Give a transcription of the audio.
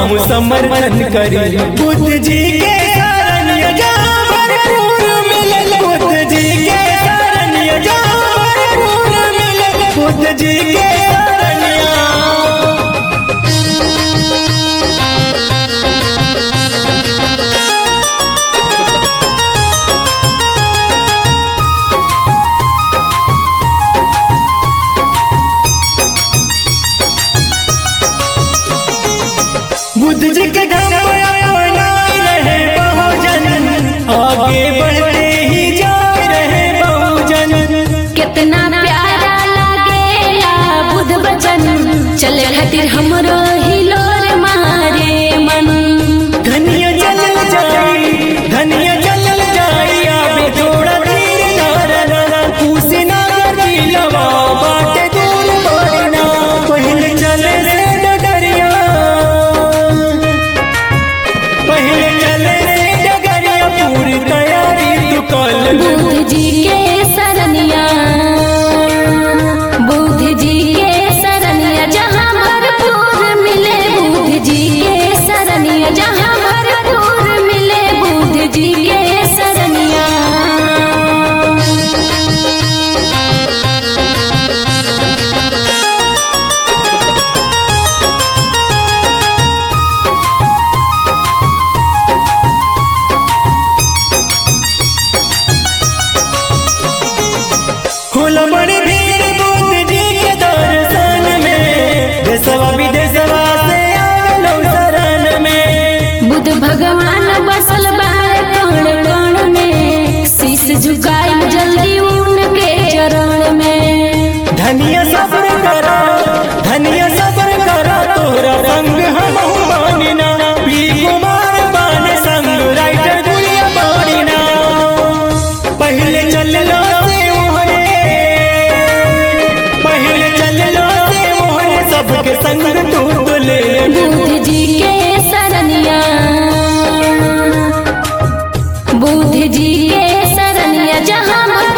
हम समर्थन करी बुद्ध जी के शरणिया जहाँ भरपूर मिलल बुद्ध जी के शरणिया जहाँ भरपूर मिलल बुद्ध जी के शरणिया बुद्ध जी के धर्म अपनाए रहे बहुजन आगे बढ़ते ही जा रहे बहुजन कितना प्यारा लागेला बुद्ध बचन चले खातिर हमरो हिलोर मारे मन धनिया चलल जाई धनिया चलल जाई आबे थोड़ा धीर नारा पूसे ना दिलवा बाटे दूर बोलना पहले चले से डगरिया पहले चले से डगरिया पूरी तैयारी तू कल बुद्ध जी के शरणिया बुद्ध जी के शरणिया जहाँ भरपूर मिले बुद्ध जी के शरणिया जहाँ भरपूर मिले बुद्ध जी के शरणिया होला बड़ी भीड़ बुद्ध जी के दर्शन में देशवा विदेशवा से आलो शरण में बुद्ध भगवान बसल बारे कण कण में शीश झुकाई जल्दी उनके चरण में धनिया सब्र करा धनिया सब्र करा तोरा संग हम मानिना पी कुमार बान संग राइटर दुनिया मानिना पहले चल लो से मोहरे पहले चल लो से मोहरे सबके संग तू ले बुद्ध जी के शरणिया बुद्ध जी के शरणिया जहाँ